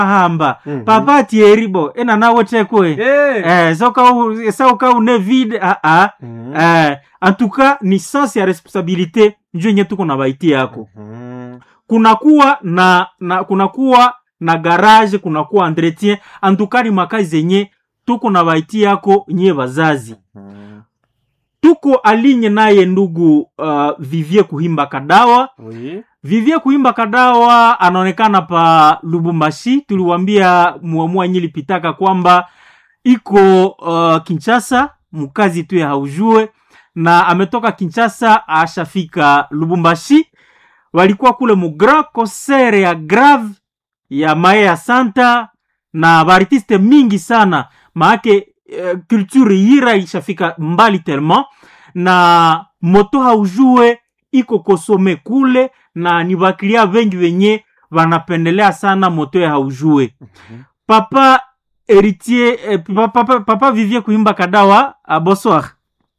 ahamba Mhm. papa tieribo ena nawo tekwe Eh. eh, soka u- sauka une vide ah, ah. Mhm. eh, en tout cas ni sens ya responsabilité njo yenye tuko na baiti yako Mhm. kunakuwa na, na kunakuwa na garage kunakuwa entretien en tout cas ni makazi zenye tuko na baiti yako nyie bazazi Mhm. tuko alinye naye ndugu uh, vivie kuhimba kadawa Oui. vivie kuimba kadawa anaonekana pa lubumbashi tuliwambia muamua nyi lipitaka kwamba iko uh, kinchasa mkazi tu ya haujue na ametoka kinchasa ashafika lubumbashi walikuwa kule mu grand concert ya grave ya mae ya santa na baartiste mingi sana maake uh, culture yira ishafika mbali tellement na moto haujue iko kosome kule na ni bakilia vengi venye wanapendelea sana moto ya haujue Mhm. papa héritier eh, papa, papa, papa vivie kuimba kadawa ah, bonsoir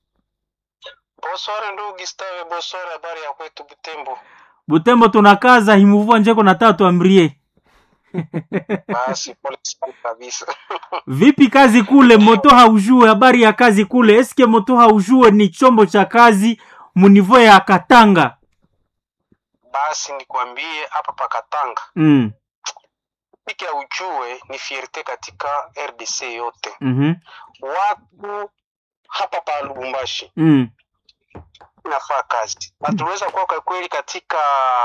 Bonsoir ndugu Gustave, bonsoir, habari ya kwetu Butembo. butembo tunakaza himuvua njeko na tatu amrie Basi pole sana kabisa. vipi kazi kule moto haujue habari ya kazi kule eske moto haujue ni chombo cha kazi munivo ya katanga Basi nikwambie hapa pakatanga mm. piki ya ujue ni fierte katika RDC yote. mm-hmm. Watu hapa pa Lubumbashi mm. inafaa kazi na tuliweza kuwa kwa kweli katika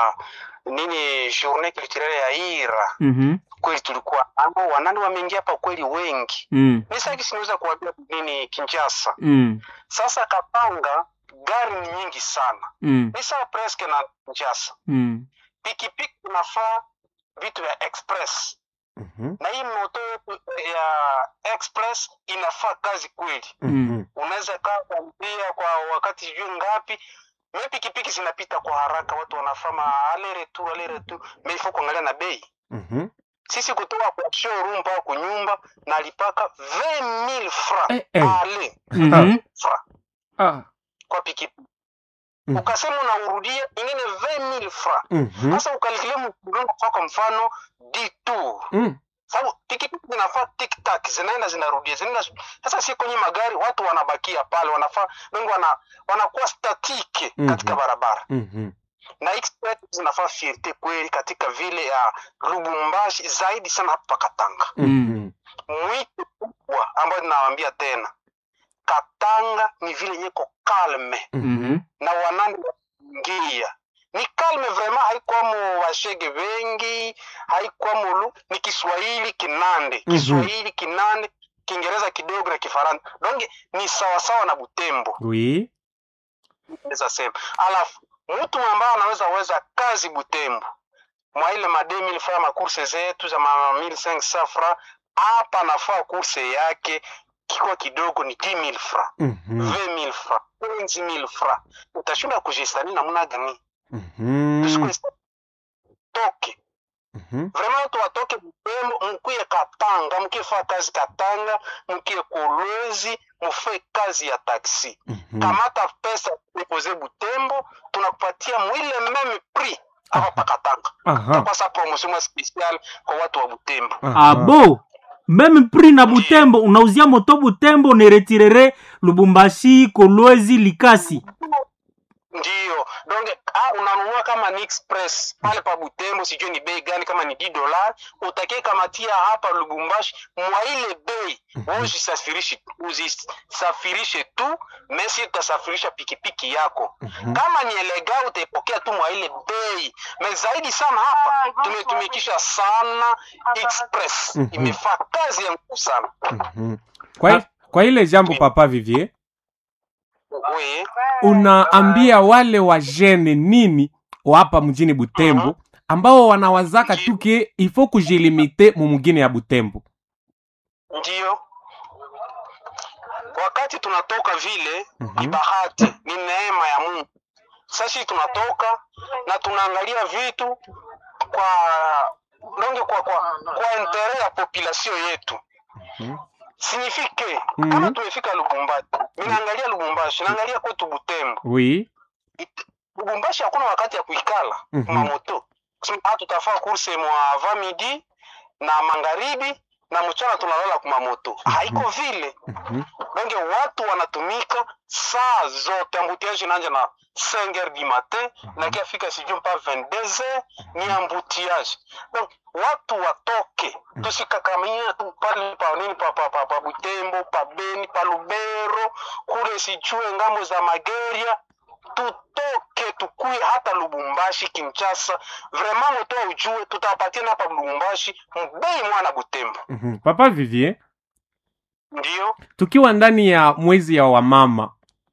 nini journée culturelle ya Ira, mm-hmm. kweli tulikuwa nao wanani wameingia hapa kweli wengi. mm. Ni sasa sinaweza kuambia nini Kinshasa. mm. Sasa Katanga gari ni nyingi sana, mm. ni sawa presque na Kinshasa. mm. pikipiki inafaa vitu vya express Mhm. na hii moto yetu ya express inafaa kazi kweli Mhm. unaweza kaa kuambia kwa wakati sijui ngapi me pikipiki zinapita kwa haraka watu wanafama ale retour ale retour me ifo kuangalia na bei Mhm. sisi kutoka kwa showroom mpaka kunyumba nalipaka 20000 francs Eh, eh. ale mm-hmm. francs Ah. kwa pikipiki Mhm. ukasema unaurudia ingine 20000 francs Mhm. sasa ukalikile mkudongo kwa mfano detour Mm. sababu pikipiki zinafaa tiktak zinaenda zinarudia zinaenda sasa si kwenye magari watu wanabakia pale wanafaa wengi wana, wanakuwa statike Mhm. katika barabara Mhm. na express zinafaa fierte kweli katika vile ya lubumbashi zaidi sana hapa katanga Mhm. mwito kubwa ambayo ninawaambia tena katanga ni vile nyeko kalme mm-hmm. na wanani waingia ni kalme vraiment haikwamo washege wengi haikwamo lu ni kiswahili kinande Mhm. kiswahili kinande kiingereza kidogo na kifaransa donge ni sawasawa na butembo Oui. naweza sema alafu mtu ambaye anaweza weza kazi butembo mwa ile ma 2000 fra makurse zetu za ma 1500 fra hapa anafaa kurse yake kikuwa kidogo ni 10000 fra Mhm. 20000 fra 15000 fra utashinda kujistani namna gani Mhm. Tusikwe- toke Mhm. vraiment watu watoke Butembo mkuye Katanga mkie faa kazi Katanga mkie Kolwezi mufe kazi ya taksi Mhm. kamata pesa depoze Butembo tunakupatia mwile meme prix hapa pa Katanga Aha. kwa sa promotion mwa special kwa watu wa Butembo Aha. abo meme prix na butembo unauzia moto butembo uneretirere lubumbashi kolwezi likasi ndiyo donge ah, unanunua kama ni express pale pa Butembo, sijui ni bei gani, kama ni 10 dola utakie kamatia hapa Lubumbashi mwa ile bei wewe usisafirishe usisafirishe tu, mesi utasafirisha pikipiki yako Mhm. kama ni elega utaipokea tu mwa ile bei. Me zaidi sana hapa tumetumikisha sana express, Mhm. imefaa kazi ya nguvu sana Mhm. Kwa, hi- kwa ile jambo papa Vivier, we unaambia wale wajene nini wa hapa mjini Butembo ambao wanawazaka tu ke ifo kujilimite mu mugine ya Butembo. ndiyo wakati tunatoka vile Mhm. ni bahati ni neema ya mungu sasa tunatoka na tunaangalia vitu kwa donge kwa kwa, kwa intere ya population yetu Mhm. signifike Mhm. kama tumefika lubumbashi minaangalia lubumbashi naangalia kwetu butembo Oui. It- lubumbashi hakuna wakati ya kuikala Mhm. mamoto kusema ah, tutafaa kurse mwa va midi na magharibi na mchana tunalala kumamoto haiko vile Mhm. donc watu wanatumika saa zote ambutiage inaanja na 5 heures du matin na kiafika sijui mpa 22 heures ni ambutiage donc watu watoke tusikakamia tu pale pa nini pa, pa, pa, pa butembo pa beni pa lubero kule sijue ngambo za mageria tutoke tukue hata lubumbashi kinchasa vraiment moto ujue tutawapatia na hapa lubumbashi mbei mwana butembo Mhm. papa vivier ndio tukiwa ndani ya mwezi ya wamama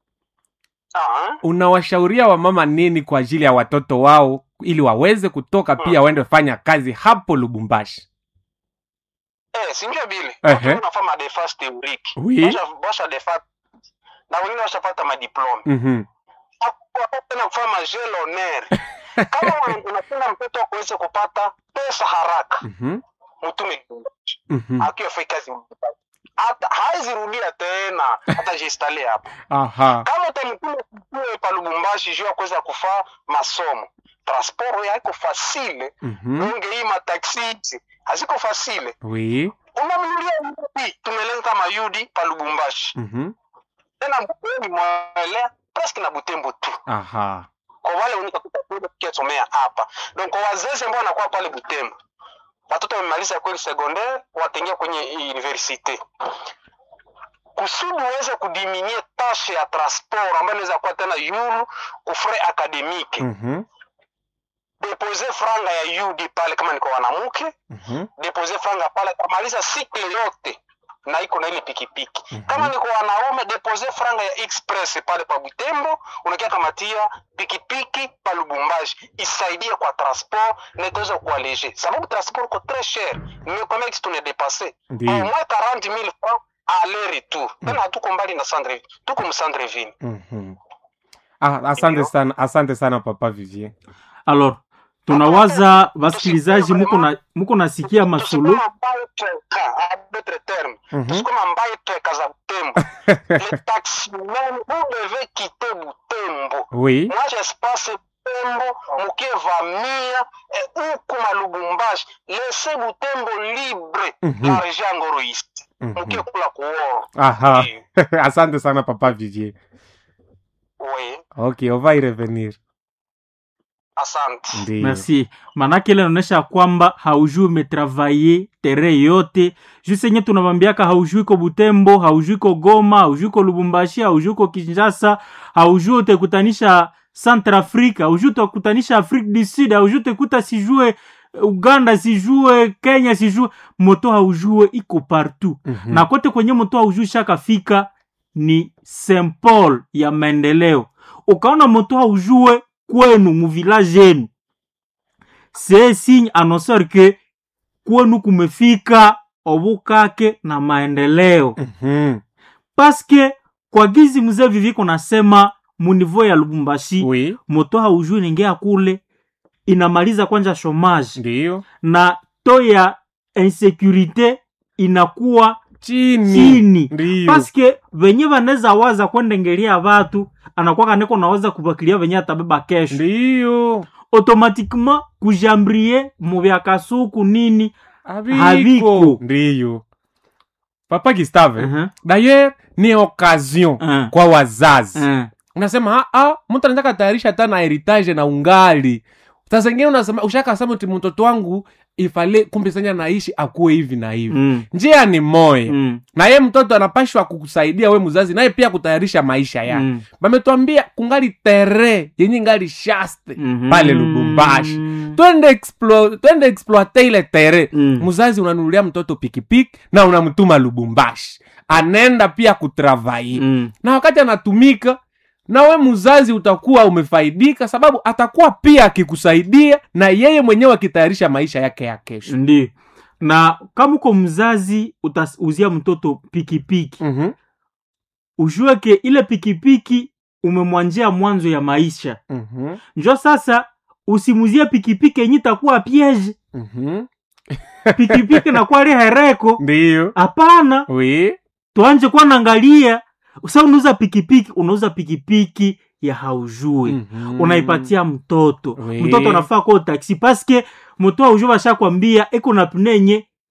ah, unawashauria wamama nini kwa ajili ya watoto wao ili waweze kutoka pia waende fanya kazi hapo lubumbashi Eh, sinjue bile Ehe. watu wanafanya madefense théorique Oui. Basha- basha defa na wengine washapata madiplome Mhm. Hakuwa tena kufanya majel honneur kama una- unapenda mtoto wako aweze kupata pesa haraka Mhm. mtume Mhm. akiwa fai kazi hata haizirudia tena hata jistale hapa aha kama utamtuma kukue pa lubumbashi juu ya kuweza kufaa masomo transport haiko fasile Mhm. unge hii mataksi hizi haziko fasile oui unamnulia yudi tumeleta mayudi pa lubumbashi Mhm. tena mbweni mwelea presque na butembo tu aha kwa wale unikakutakiasomea hapa donc kwa wazazi ambao wanakuwa pale butembo watoto wamemaliza kweli secondaire wataingia kwenye universite kusudi uweze kudiminie tashe ya transport ambayo inaweza kuwa tena yulu kufre akademike Mhm. depose franga ya ud pale kama niko wanamke Mhm. depose franga pale kamaliza sikle yote na iko na ile pikipiki Mhm. kama niko wanaume depose franga ya express pale pa butembo unakia kamatia pikipiki pa lubumbashi isaidie kwa transport na itaweza kuwa leger sababu transport ko très cher nimekwambia kitu tunadepasse au Ndiyo. moins 40 000 francs aller retour tena hatuko mbali na Sandre tuko msandreville Mhm. Ah, asante Ndiyo. sana asante sana papa vivier alors tunawaza wasikilizaji muko na muko nasikia masolo tusikoma mbaye tweka a d'autres termes Mhm. tusikoma mbaye tweka za butembo les taximen vous devez quitter butembo oui mwache espace butembo mukevamia eh, huku malubumbashi lese butembo libre Mhm. la région ya ngoroisi Mhm. mukekula kuoro aha Oui. asante sana papa vivier oui ok on va y revenir asante Ndiyo. merci manake ile inaonyesha kwamba haujui umetravaye tere yote juu senye tunawambiaka haujui ko butembo haujui ko goma haujui ko lubumbashi haujui ko kinshasa haujui utekutanisha centrafrique haujui utekutanisha afrique du sud haujui utekuta sijue uganda sijue kenya sijue moto haujue iko partout Mhm. na kote kwenye moto haujui shakafika ni Saint Paul ya maendeleo. Ukaona moto haujue kwenu muvilaje yenu, c'est signe annonceur ke kwenu kumefika obukake na maendeleo, Mhm. paske kwa gizi mzee viviko nasema munivo ya Lubumbashi oui moto haujui ningea kule inamaliza kwanja chomage ndiyo na to ya insecurite inakuwa chini chini ndiyo paske venye vanaweza waza kwendengelia vatu anakuwa kaneko nawaza kuvakilia venye atabeba kesho ndiyo automatiquement kujambrie muvya kasuku nini Haviko. Haviko. ndiyo papa gustave uh-huh. d'ailleurs ni occasion Uh. kwa wazazi uh. unasema "Ah, ah, mtu anaweza katayarisha hata na heritage na ungali saa zingine unasema ushakasema ti mtoto wangu ifale kumbe senya naishi akuwe hivi na hivi mm. njia ni moya mm. na ye mtoto anapashwa kukusaidia we mzazi naye pia kutayarisha maisha yake mm. bametwambia kungali tere yenye ngali shaste Mhm. pale lubumbashi twende explo, twende exploite ile tere Mm. mzazi unanunulia mtoto pikipiki na unamtuma lubumbashi anaenda pia kutravai mm. na wakati anatumika na we mzazi utakuwa umefaidika sababu atakuwa pia akikusaidia na yeye mwenyewe akitayarisha maisha yake ya kesho ndio na kama uko mzazi utauzia mtoto pikipiki Mhm, ujue ke ile pikipiki umemwanjia mwanzo ya maisha mhm, njo sasa usimuzie pikipiki yenye itakuwa piege mhm. pikipiki nakuwa lihereko ndiyo hapana wi tuanje kuwa naangalia sa unauza pikipiki unauza pikipiki ya haujui Mhm. unaipatia mtoto Oui. mtoto anafaa kuwa taksi paske moto haujui bashakwambia iko na pnenye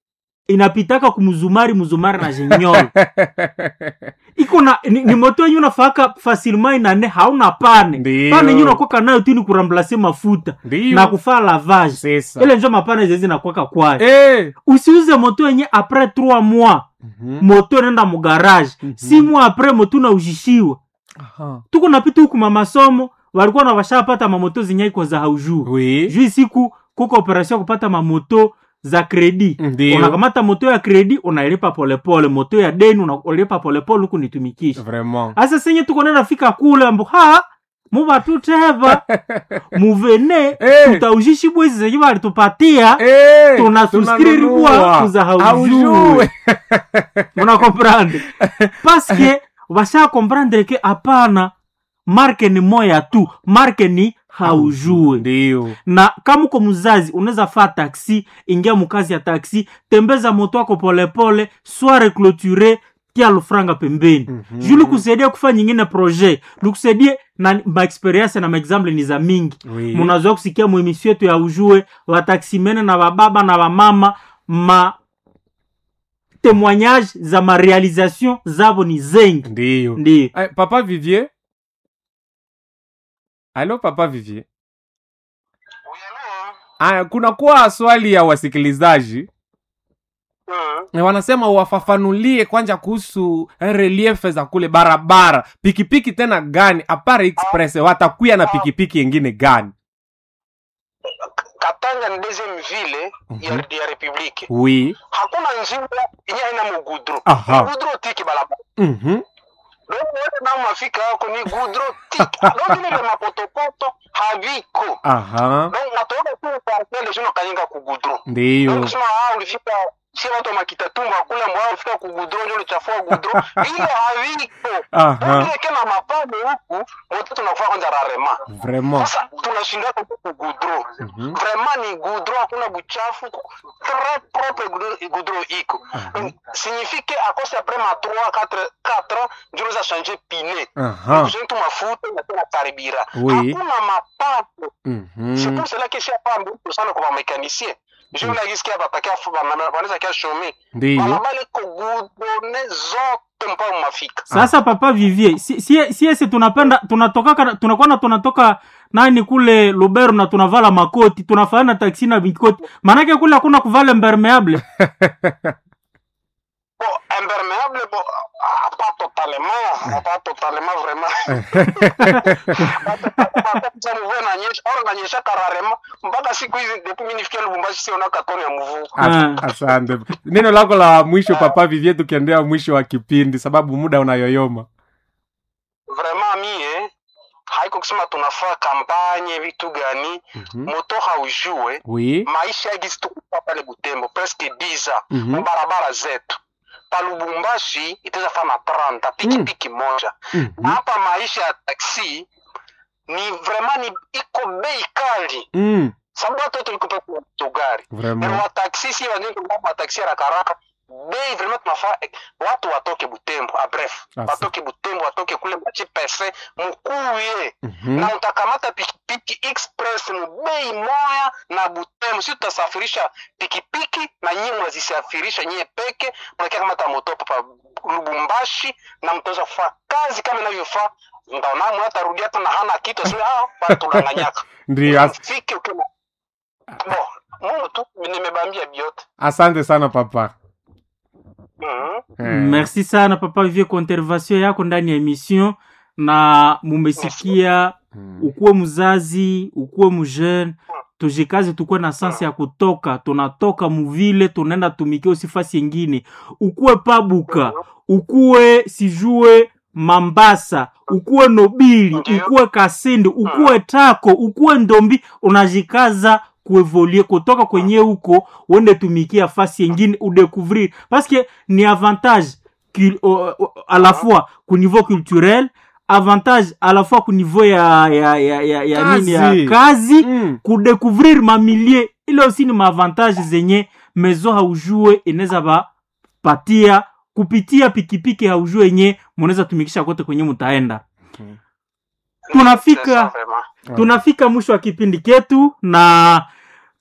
inapitaka kumzumari mzumari na jenyolo iko na ni, ni moto yenye unafaka facilement inane hauna pane Ndiyo. pane yenye unakwaka nayo tu ni kuramblase mafuta Ndiyo. na kufaa lavage Sasa. ile njo mapane zezi nakwaka kwayo Eh. usiuze moto yenye apres 3 mois Mhm. moto nenda mugarage Mhm. si mois apres moto naujishiwa Aha. tuko napita huku mamasomo walikuwa na washapata mamoto zinyaiko za haujuu Oui. juu siku kuko operation ya kupata mamoto za kredi Ndiyo. unakamata moto ya kredi unailipa polepole moto ya deni unalipa polepole huku nitumikisha Vraiment. asa senye tuko nenda fika kule ambo ha muvatuteva muvene Eh. tutaujishi bwezi zenye walitupatia Eh, tunasubscrire kwa kuza haujue Haujue. muna comprendre paske vasha comprendre ke hapana marke ni moya tu marke ni haujue Ndiyo. na kama uko mzazi unaweza faa taksi ingia mukazi ya taksi tembeza moto wako polepole soire clôture tia lufranga pembeni Mhm. juu likusaidia kufanya nyingine projet likusaidie na maexperience na maexample ni za mingi Oui. munazoa kusikia mwemisio yetu ya ujue wataksimene na bababa na bamama ma témoignage za marealisation zabo ni zengi Ndiyo. ndiyo Eh, Papa Vivier. Halo Papa Vivier. Aya, kuna kuwa swali ya wasikilizaji Mm. Na wanasema wafafanulie kwanza kuhusu reliefe za kule barabara pikipiki tena gani apare express watakuya na pikipiki yengine gani katanga ni deuxième ville ya, ya republique wi hakuna njia yenye haina mugudro Aha. mugudro tiki balabala Mhm. donc wewe na mafika yako ni gudro tiki donc ile mapotopoto haviko aha donc natoka tu parcelle jino kanyinga ku gudro ndiyo donc sema ah ulifika si watu wa makitatumba kule mbao ulifika ku gudro ndio ulichafua gudro ile haviko aha ile kena mapambo huku wote tunakufa kwanza rarema vraiment sasa tunashindana huku ku gudro Mhm. vraiment ni gudro hakuna buchafu très propre gudro- gudro iko Donc, signifie que à cause après ma 3 4 4 ans ndio unaweza changer pine aha kujenga tu mafuta na tena karibira Oui. hakuna mapato Mhm. c'est pour cela que c'est pas beaucoup sana kwa mécanicien je na gisikia batakia wanaweza kia shome ndiyo balabala iko gudone zote mpaka mafika sasa papa vivier si, si, si ese tunapenda tunatoka tunakuwa tunatoka nani kule lubero na tunavala makoti tunafanya taksi na mikoti maanake kule hakuna kuvala impermeable bon imperméable bon ah, pas totalement pas totalement vraiment Sasa mvua inanyesha au inanyesha kararema mpaka siku hizi depuis mimi nifikia Lubumbashi siona katoni ya mvua As- asante neno lako la mwisho papa vivie tukiendea mwisho wa kipindi sababu muda unayoyoma vraiment mie haiko kusema tunafaa kampanye vitu gani Mhm. moto haujue wi maisha yagisi tukupa pale Butembo presque 10 ans Mhm. mu barabara zetu pa Lubumbashi itaweza fana 30 pikipiki moja Mhm. na hapa maisha ya taksi ni vraiment ni iko bei kali Mm. sababu watu wote walikupa kwa gari na vraiment wa taksi si wanyingi kwa mataksi ya rakaraka bei vraiment tunafaa eh, watu watoke Butembo a bref Asa. watoke Butembo watoke kule machi pese mkuye Mhm. na utakamata pikipiki express mu bei moya na Butembo, si tutasafirisha pikipiki na nyinyi mnazisafirisha nyie peke, mnakia kamata moto pa Lubumbashi na mtaweza kufanya kazi kama inavyofaa. Ndaona mwa tarudia tena hana kitu aseme ah, watu tunanganyaka ndiyo as- fike ukima bo Mungu tu nimebambia biote asante sana papa mhm Eh. merci sana papa vivier kwa intervention yako ndani ya emission na mumesikia Mm. ukuwe mzazi ukuwe mjeune tujikaze tukuwe na sansi ya kutoka tunatoka muvile tunaenda tumikia usifasi yengine ukuwe pabuka ukuwe sijue mambasa ukuwe nobili Ndiyo. ukuwe kasindi ukuwe tako ukuwe ndombi unajikaza kuevolie kutoka kwenye huko uende tumikia fasi yengine udécouvrir parce que ni avantage cul- o- o- à la fois ku niveau culturel avantage à la fois ku niveau ya ya ya ya, ya nini ya Kazi. kazi Mm. kudécouvrir mamilie ile aussi ni maavantage zenye mezo haujue inaweza bapatia kupitia pikipiki haujue yenye munaweza tumikisha kote kwenye mutaenda Tunafika- C'est ça, vraiment. tunafika mwisho wa kipindi ketu na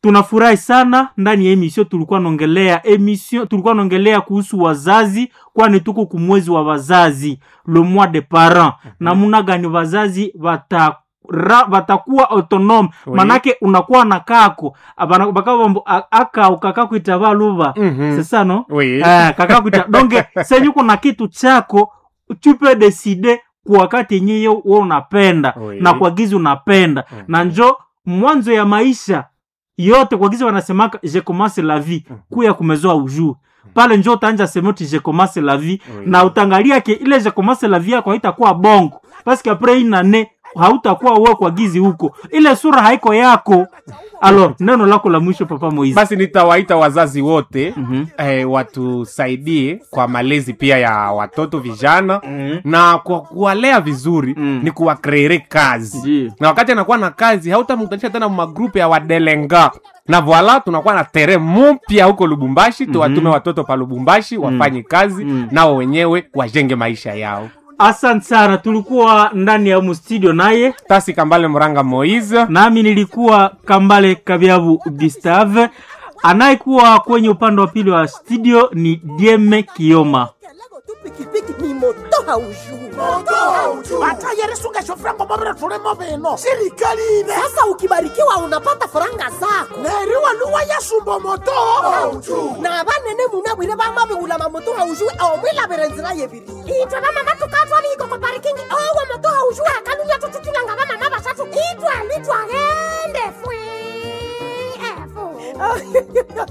tunafurahi sana ndani ya emission tulikuwa naongelea emission tulikuwa naongelea kuhusu wazazi kwani tuko kumwezi wa wazazi le mois de parent namuna gani wazazi wata ra, watakuwa autonome Oui. manake unakuwa na kako Abana- bakabambo a- aka ukakakwita valuva Mhm. sesa no Oui. Eh, kakakwita donge senyu kuna kitu chako tupe deside kwa wakati yenyewe we unapenda Oui. na kwa gizi unapenda Mhm. na njo mwanzo ya maisha yote kwa gizi wanasemaka je commence la vie kuya kumezoa ujuu pale njo utaanja semoti je commence la vie Oui. na utangalia ke ile je commence la vie yako haitakuwa bongo paske apres inane hautakuwa uwe kwa gizi huko ile sura haiko yako alo neno lako la mwisho papa moizi basi nitawaita wazazi wote Mhm. eh, watusaidie kwa malezi pia ya watoto vijana Mhm. na kwa kuwalea vizuri Mm. ni kuwakreere kazi Ndiyo. na wakati anakuwa na kazi hautamkutanisha tena magrupu ya wadelenga na voila tunakuwa na tere mpya huko lubumbashi tuwatume watoto pa lubumbashi wafanye kazi Mm. nao wenyewe wajenge maisha yao asante sana tulikuwa ndani ya mustudio naye tasi kambale muranga moise nami nilikuwa kambale kabyabu gustave anayekuwa kwenye upande wa pili wa studio ni dieme kioma Kalago tu pikipiki ni moto haujui. batayeri sungeshofrango mobile tulimo bino sirikali ine Sasa ukibarikiwa unapata faranga zako neriwa luwa yasumba moto na banene munabwire bamabiwula mamoto haujui omwilabire nzira yebiri itwe bamama tukatwa biko ko parikingi owo moto haujui akalunya tututulanga bamama basatu itwe litwagende fwe efu